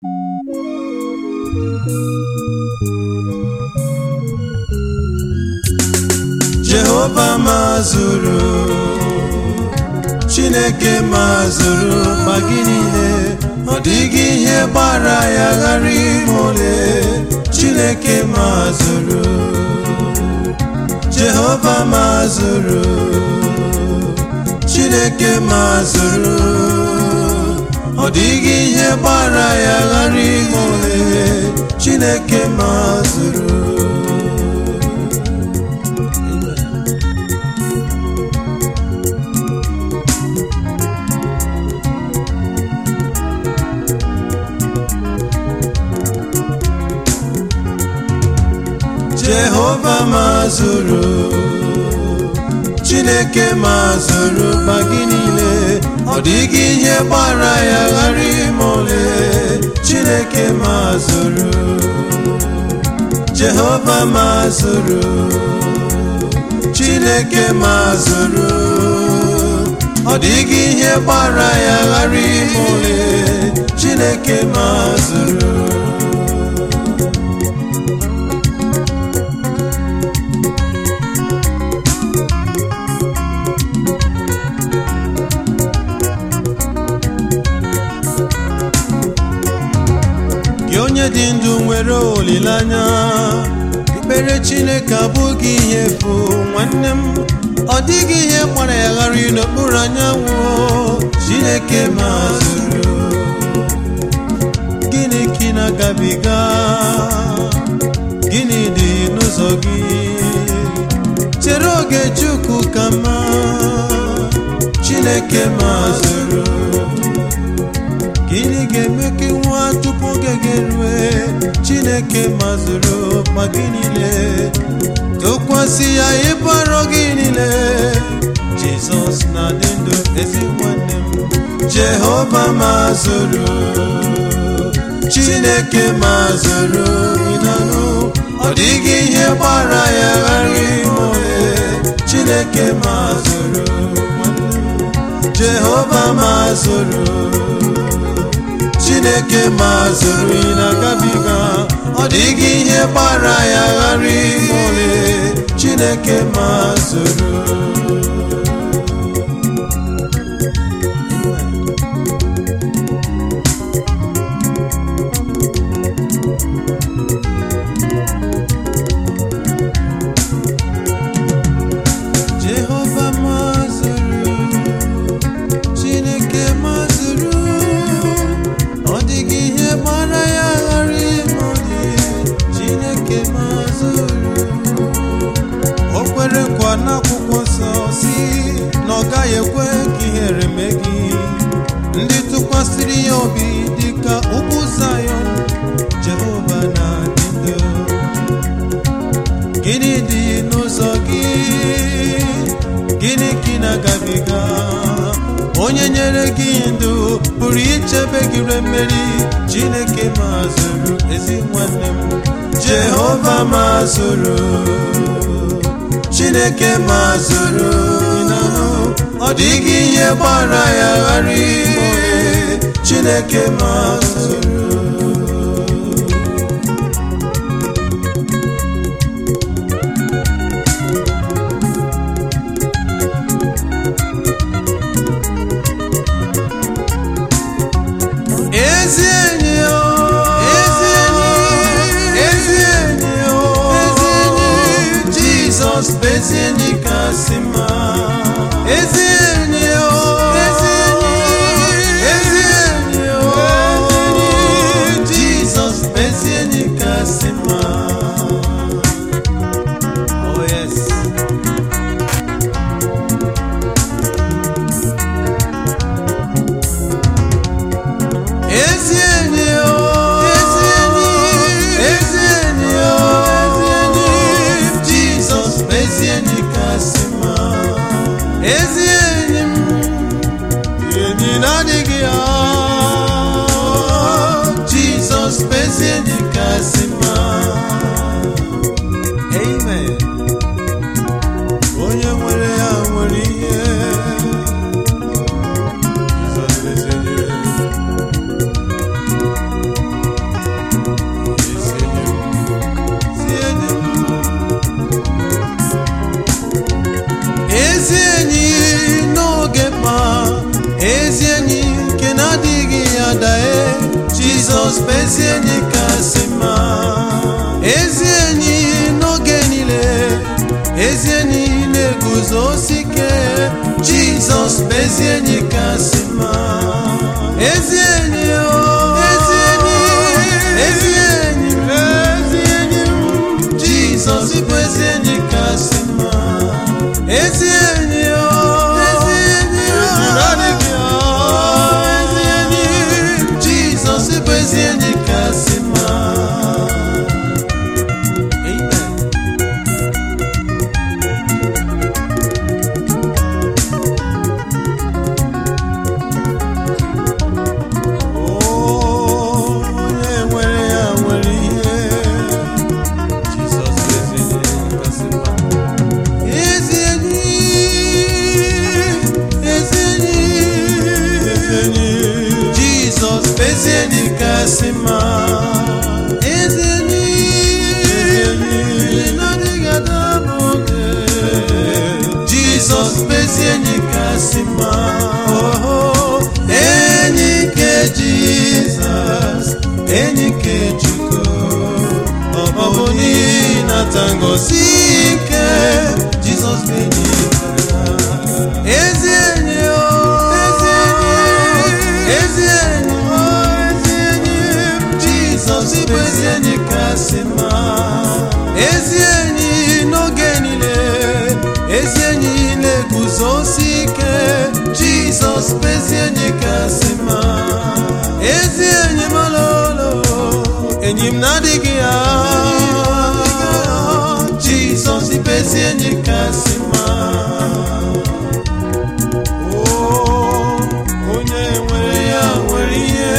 jehova mazụrụ chineke mazụrụ ma gị niile ọ dịghị ihe gbara ya ghara ime ole chineke mazụrụ jehova mazụrụ chineke mazụrụ ọ dịghị ihe gbara ya ghara ime ole chineke mazụrụ jehova mazụrụ chineke mazụrụ ma gị niile ọ dịghị ihe gbara ya ghara ime ole chineke mazụrụ jehova mazụrụ chineke mazụrụ ọ dịghị ihe gbara ya ghara ime ole chineke mazụrụ gị onye dị ndụ nwere olileanya ikpere chineke abụghị ihe efu nwanne m ọ dịghị ihe gbara ya ghara n'okpuru anyanwụ chineke mazụrụ gịnị ka ị na-agabiga gịnị dị n'ụzọ gị chere oge chukwu ka mma chineke mazụrụ gịnị ga-eme ka nwa tupu oge ga-erue chineke mazụrụ ma gị niile tụkwasị ya ịbara gị niile jizọs na-adị ndụ ezi nwanne m jehova mazụrụ chineke mazụrụ ịnanụ ọ dịghị ihe gbara ya ghara ime ole chineke mazụrụ jehova mazụrụ chineke mazụrụ ị na-agabiga ọ dịghị ihe gbara ya ghara ime ole chineke mazụrụ jehova mazụrụ chineke mazụrụ ọ dịghị ihe gbara ya ghara ime ole chineke mazụrụ o kwere nkwa n'akwụkwọ nsọ si na ọ gaghị ekwe ka ihere mee gị ndị tụkwasịrị ya obi dịka ugwu zayọn jehova na-adị ndụ gịnị dị n'ụzọ gị gịnị ka ị na-agabiga onye nyere gị ndụ pụrụ ichebe gị re mmeri chineke mazụrụ ezi nwanne m jehova mazụrụ chineke mazụrụ ịnanụ ọ dịghị ihe gbara ya ghara ime ole chineke mazụrụ ezi enyi o ezi enyi ezi enyi o ezi enyi jizọs bụ ezi enyi kasị mma ezi enyi o ezi enyi ezi enyi o ezi enyi jizọs bụ ezi enyi kasị mma oh yes ezi enyi o ezi enyi ezi enyi o ezi enyi jizọs bụ ezi enyi kasị mma jizọs bụ ezi enyi kasị mma ezi enyi n'oge niile ezi enyi na-eguzosi ike jizọs bụ ezi enyi kasị mma ezi enyi o ezi enyi ezi enyi m, ezi enyi m, jizọs bụ ezi enyi kasị mma ezi enyi o ezi enyi o adịghị o ezi enyi jizọs bụ ezi enyi kasị mma Amen. onye nwere ya nwere ihe Jizọs bụ ezi enyi kasị mma. Ezi enyi, ezi enyi, ezi enyi. Jizọs bụ ezi enyi kasị mma. Ezi enyi, na-adịghị adaba oge. Jizọs bụ ezi enyi kasị mma. Oh, enyi nke Jizọs, enyi nke Chukwu. Ọ bụ n'ihi nata ngozi ike Jizọs bụ enyi ya. Ezi enyi o, ezi enyi, ezi enyi o, ezi enyi Jizọs bụ ezi enyi kasị mma. Ezi enyi n'oge niile, ezi enyi na-eguzosi ike Jizọs bụ ezi enyi kasị mma. Ezi enyi m ololo, enyi m na-adịghị ya Jizọs bụ ezi enyi kasị mma. Oh, onye nwere ya nwere ihe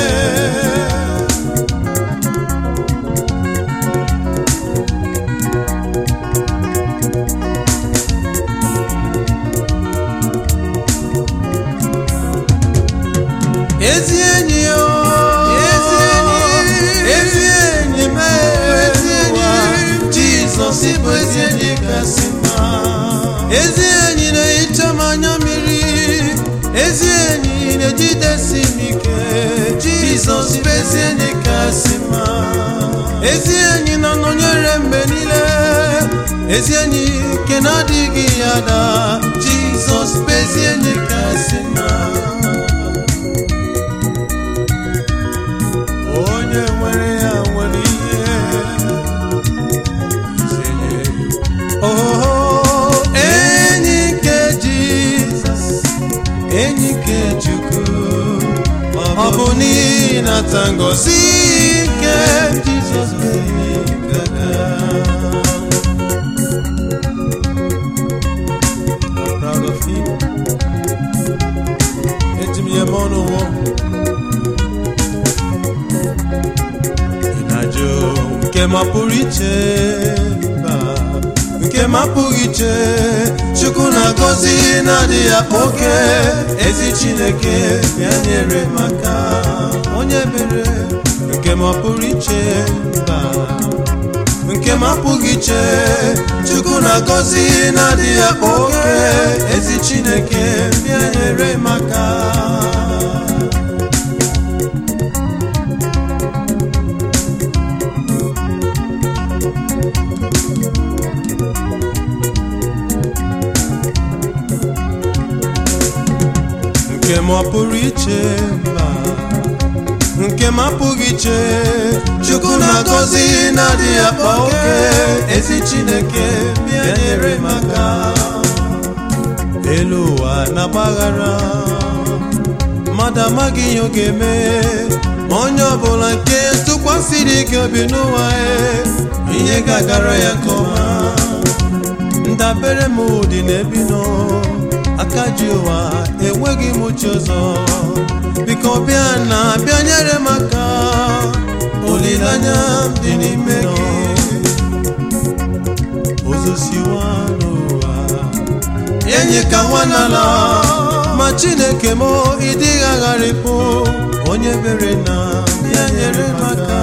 ezi enyi o ezi enyi ezi enyi m ezi enyi jizọs bụ ezi enyi kasị mma ezi enyi na-ehicha m anya mmiri ezi enyi na-ejidesi m ike jizọs bụ ezi enyi kasị mma ezi enyi na-anọnyere mgbe niile ezi enyi nke na-adịghị ya da jizọs bụ ezi enyi kasị mma onye nwere ya nwere ihe Oh, enyi nke Jizọs enyi nke Chukwu ọ bụ n'ihi nata ngozi nke Jizọs bụ enyi gaga I'm proud of him. Eji m ya eme ọnụ nwụọ ịnajụ nke mapụrụ iche mba nke mapụghị iche chukwu na-agọzi na-adịghị akpa oke ezi chineke ya nyere maka onye mere nke mapụrụ iche mba nke mapụghị iche chukwu na-agọzi na-adịghị akpa oke ezi chineke ya nyere maka nke m ọ pụrụ iche mba nke m apụghị iche chukwu na-agọzi na-adịghị akpa oke ezi chineke bịa nyere maka elu ụwa na-agbaghara mmadụ amaghị ihe ọ ga-eme ma onye ọbụla nke tụkwasịrị gị obi n'ụwa ya ihe ga-agara ya nke ọma ndabere m dị n'ebi nọ aka ji ụwa enweghị m uche ọzọ biko bịa na bịa nyere m aka olileanya m dị n'ime gị ozosiwa n'ụwa enyi ka nwa n'ala ma chineke m ịdịghị agharịpụ onye bere na bịa nyere m aka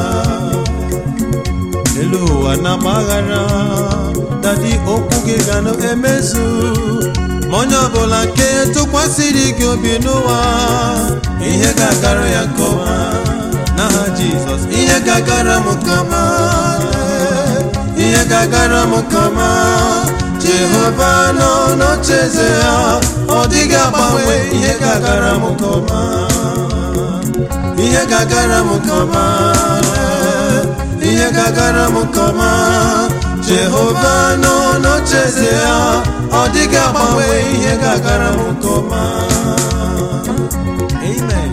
elu ụwa na-agbaghara dadi okwu gị ga na-emezu ma onye ọbụla nke tụkwasịrị gị obi n'ụwa ihe ga-agara ya nke ọma n'aha jizọs ihe gagara m kama ihe gagara m kama jehova nọ n'ocheeze ya ọ dịghị agbanwe ihe gagara m kama ihe gagara m kama ihe gagara m kama jehova nọ n'ocheeze ya ọ dịghị agbanwe ihe gagara m kama amen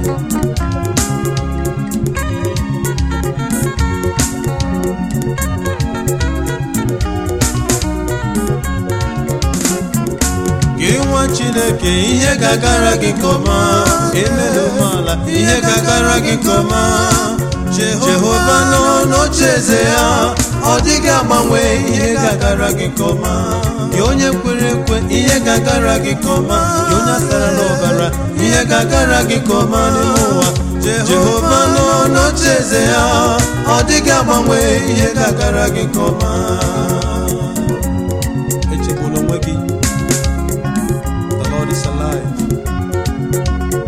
gị nwa chineke ihe gagara gị kọma emela umeala ihe gagara gị kọma jehova nọ n'ocheeze ya ọ dịghị agbanwe ihe gagara gị kọma gị onye kwere ekwe ihe gagara gị kọma gị onye asara n'ọbara ihe gagara gị kọma n'ime ụwa jehova nọ n'ocheeze ya ọ dịghị agbanwe ihe gagara gị kọma echegbula onwe gị The Lord is alive.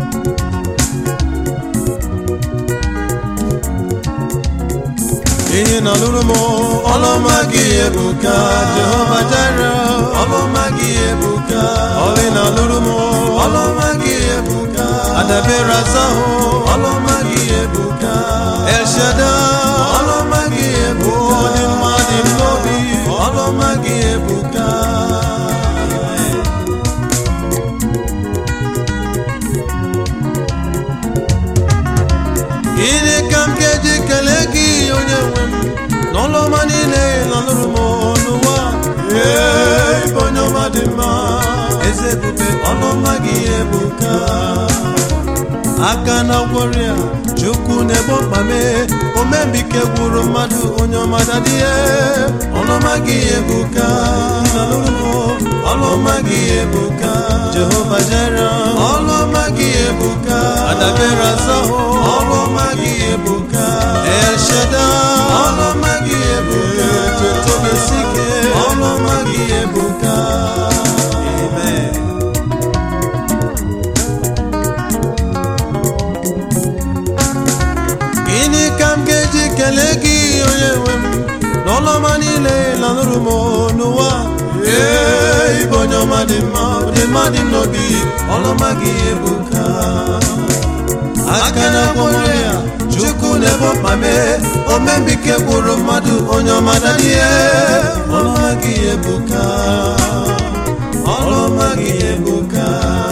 ihe na lụrụ m ọlụma gị ebuka jehova jara ọlụma gị ebuka ọlị na lụrụ m ọlụma gị ebuka adabere azahụ ọlụma gị ebuka elshada ọlụma gị ebuka dị mma dị n'obi ọlụma gị ebuka gịnị ka m ga-eji kelee gị onye nwe m n'ọlụọma niile lanụrụ m n'ụwa ee ịbụ onye ọma dị mma eze ebube ọlụọma gị ebuka aka na gwọrịa chukwu na-ebo mkpame omembike gwuru mmadụ onye ọma dadịhe ọlụọma gị ebuka ọlụọma gị ebuka jehova jere ọlụọma gị ebuka adabere azahụ ọlụọma gị ebuka esheda ọlụọma gị ebuka tetobesike ọlụọma gị ebuka amen gịnị ka m ga-eji kelee gị onye nwe m n'ọlọma niile lanụrụ m n'ụwa ee ịbụ onye ọma dị mma dị mma dị m n'obi ọlọma gị ebuka aka na gwọrọ ya chukwu na-ebo mkpame omembike gwụrụ mmadụ onye ọma dadie ọlọma gị ebuka ọlọma gị ebuka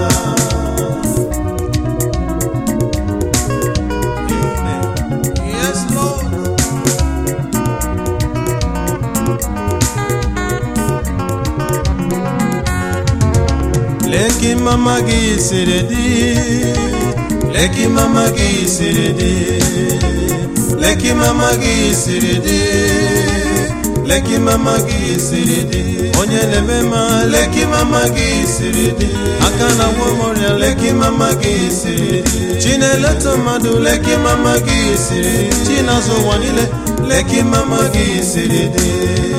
Yes, Lord. Leki mama gị siri dị Leki mama gị siri dị Leki mama gị siri dị Leki mama gị siri dị Onye na-eme ma leki mama gị siri dị Aka na nwa ọrịa leki mama gị siri dị Chi na-eleta mmadụ leki mama gị siri dị Chi na-azụ ụwa niile leki mama gị siri dị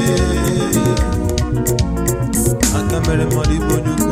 Aka mere mmadụ ịbụ onye ukwu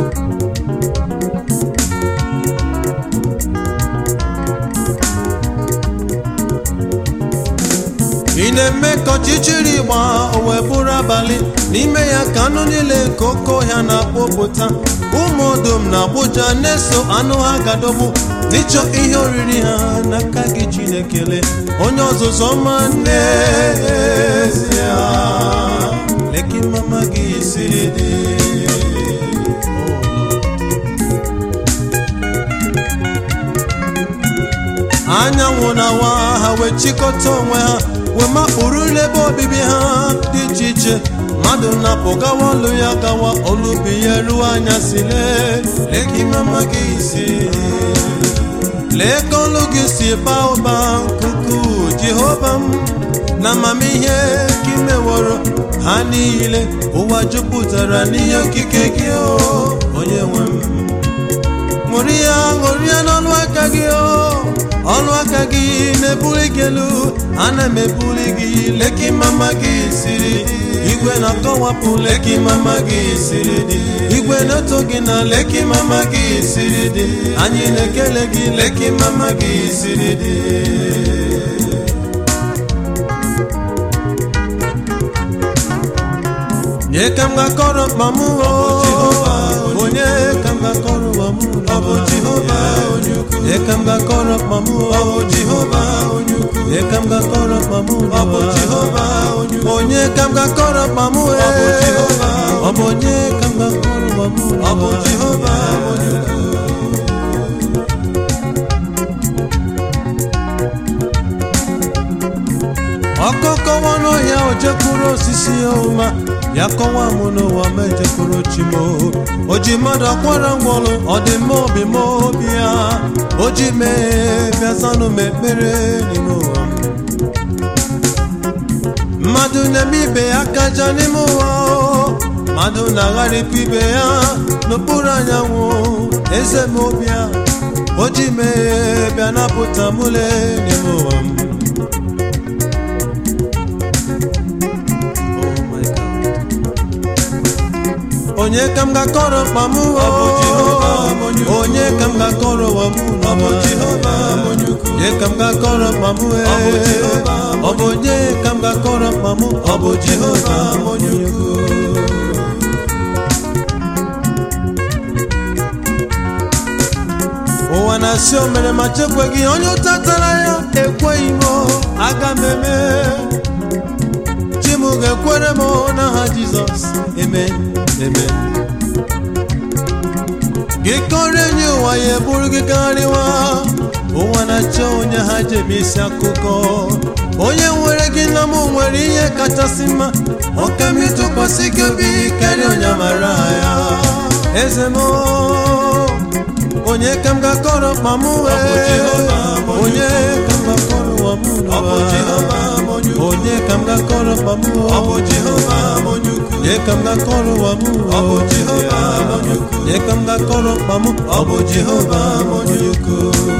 ị na-eme ka ọchịchịrị gba o wee bụrụ abalị n'ime ya ka anụ niile nke oke ọhịa na-akpọpụta ụmụ odom na agbụja na-eso anụ ha gadọgbu n'ịchọ ihe oriri ha n'aka gị chinekele onye ọzụzụ ọma n'ezie leki mama gị siri dị anyanwụ na-awa ha wee chịkọta onwe ha wee makpụrụ n'ebe obibi ha dị iche iche mmadụ na-apụ gawa ọlụ ya gawa olubi ya ruo anya si lee lee ka ime mma gị si lee ka ọlụ gị si baa ụba nkuku jehova m na amamihe ka imeworo ha niile ụwa jupụtara n'ihe okike gị o onye nwe m ṅụrịa ṅụrịa n'ọnụ aka gị o ọnụ aka gị na-ebuli gị elu ana m ebuli gị leki mama gị siri dị igwe na-akọwapụ leki mama gị siri dị igwe na-eto gị na leki mama gị siri dị anyị na-ekele gị leki mama gị siri dị onye ka m ga-akọrọ mkpa m o onye ka m ga-akọrọ ụwa m ọ bụ jehova onye ukwu onye ka m ga-akọrọ mkpa m ọ bụ jehova onye ukwu onye ka m ga-akọrọ mkpa m ọ bụ jehova onye ukwu onye ka m ga-akọrọ mkpa m ọ bụ jehova ọ bụ onye ka m ga-akọrọ ụwa m ọ bụ jehova onye ukwu ọkọkọwa n'ọhịa o jekwuru osisi ọma ya kọwa m n'ụwa ma ejekwuru chimo o ji mmadụ akwara ngwọrụ ọdịmma obi m obi ya o ji mee bịazanụ m ekpere n'ime ụwa m mmadụ na-eme ibe ya kaja n'ime ụwa o. mmadụ na-agharịpụ ibe ya n'okpuru anyanwụ eze m obi ya o ji mee bịa napụta mụle n'ime ụwa m onye ka m ga-akọrọ mkpa m o onye ka m ga-akọrọ ụwa m onye ka m ga-akọrọ mkpa m e ọ bụ onye ka m ga-akọrọ mkpa m ọ bụ jehova onye ukwu ụwa na-asị o mere ma chekweghị onye ụta tara ya ekweghị m aga m eme chi m ga-ekwere m n'aha jizọs amen amen gị kọrọ enyi ụwa ya eburu gị gagharịwa ụwa na-achọ onye ha jebe isi akụkọ onye nwere gị na m nwere ihe kachasị mma ọka m ịtụkwasị gị obi karịa onye mara ya eze m onye ka m ga-akọrọ mkpa m wee onye ka m ga-akọrọ ụwa m n'ụwa onye ka m ga-akọrọ mkpa m onye ka m ga-akọrọ ụwa m onye ka m ga-akọrọ mkpa m ọ bụ jehova onye ukwu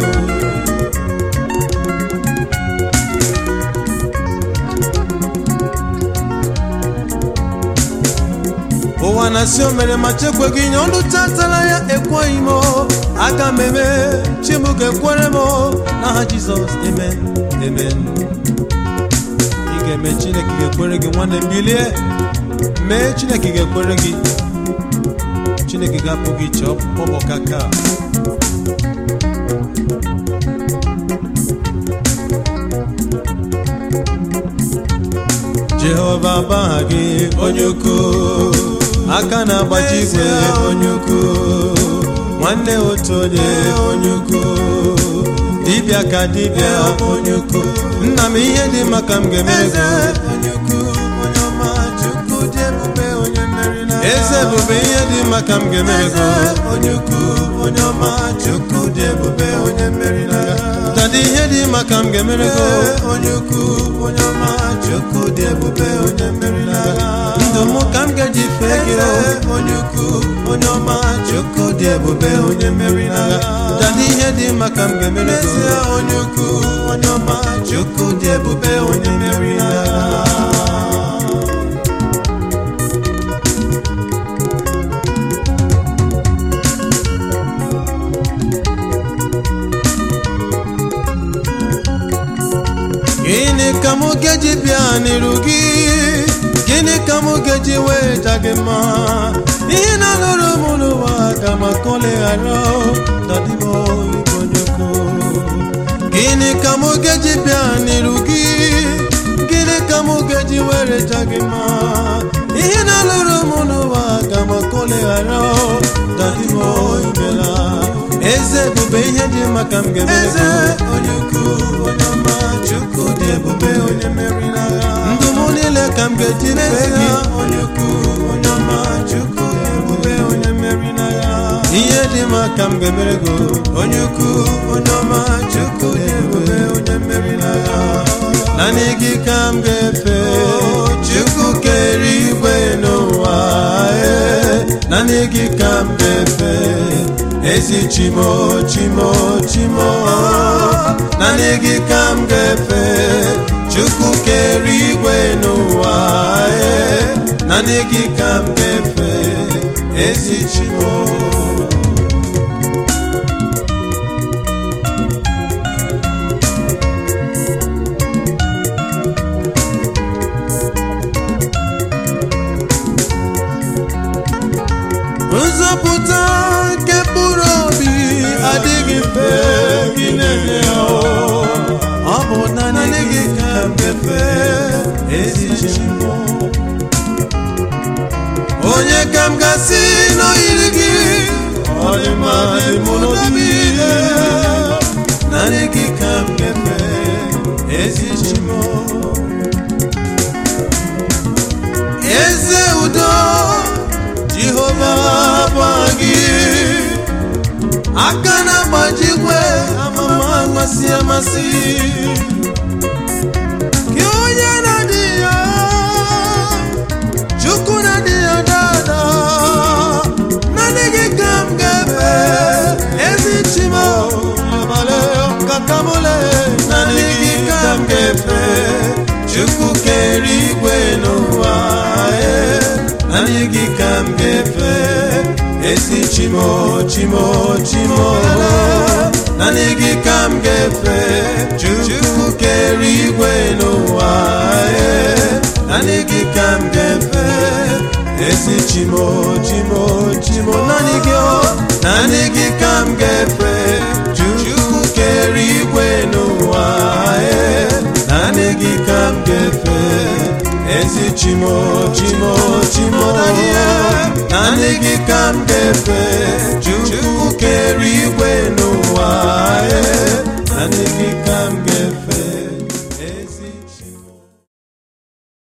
ụwa na-asị o mere ma chekweghị nye ọnụ tatara ya ekweghị m aga m eme chim ga-ekwere m n'aha jizọs amen amen ị ga-eme chineke ga-ekwere gị nwanne m bilie mee chineke ga-ekwere gị chineke ga-apụ gị iche ọbọkaka jehova baha gị onye ukwu aka na-agbaji igwe onye ukwu nwanne otu onye onye ukwu dibịa ka dibịa onye ukwu nna m ihe dị maka m ga-emere gị eze ebube ihe dị maka m ga-emere gị onye ukwu onye ọma chukwu dị ebube onye mmeri n'agha dada ihe dị maka m ga-emere gị onye ukwu onye ọma chukwu dị ebube onye mmeri n'agha ndụ m ka m ga-eji fee gị onye ukwu onye ọma chukwu dị ebube onye mmeri n'agha dada ihe dị maka m ga-emere gị onye ukwu onye ọma chukwu dị ebube onye mmeri n'agha gịnị ka mụ ga-eji bịa n'iru gị gịnị ka mụ ga-eji wee ja gị mma ihe na-alụrụ m n'ụwa ga maka oleghara dadimo ibonyoko gịnị ka mụ ga-eji bịa n'iru gị gịnị ka mụ ga-eji were ja gị mma ihe na-alụrụ m n'ụwa ga maka oleghara dadimo imela eze ebube ihe dị maka m ga-emere onye ukwu onye ọma chukwu dị ebube onye mmeri n'agha ndụ m niile ka m ga-eji fee gị onye ukwu onye ọma chukwu dị ebube onye mmeri n'agha ihe dị maka m ga-emere gị onye ukwu onye ọma chukwu dị ebube onye mmeri n'agha naanị gị ka m ga-efe chukwu kere igwe n'ụwa naanị gị ka m ga-efe ezi chimo chimo chimo naanị gị ka m ga-efe chukwu kere igwe n'ụwa naanị gị ka m ga-efe ezi chimo nzọpụta nke mkpụrụ obi adịghị mfe gị na-enye ya o. ọ bụ naanị gị ka m ga-efe ezi Chimo onye ka m gasị n'oyiri gị ọ dị mma dị mụ n'obi naanị gị ka m ga-efe ezi Chimo eze udo jehova bụ gị aka na-agbajikwe amama amasị amasị gị onye na-adị ya chukwu na-adị ya dada naanị gị ka m ga-efe ezi chimo abalị kakamole naanị gị ka m ga-efe chukwu kere igwe n'ụwa ee, naanị gị ka m ga-efe ezi chimo chimo chimo naanị gị ka m ga-efe chukwu kere igwe n'ụwa ee, naanị gị ka m ga-efe ezi chimo chimo chimo naanị gị o naanị gị ka m ga-efe chukwu kere igwe n'ụwa ee, naanị gị ka m ga-efe ezi chimo chimo chimo naanị gị ka m ga-efe chukwu kere igwe n'ụwa ee, naanị gị ka m ga-efe ezi chimo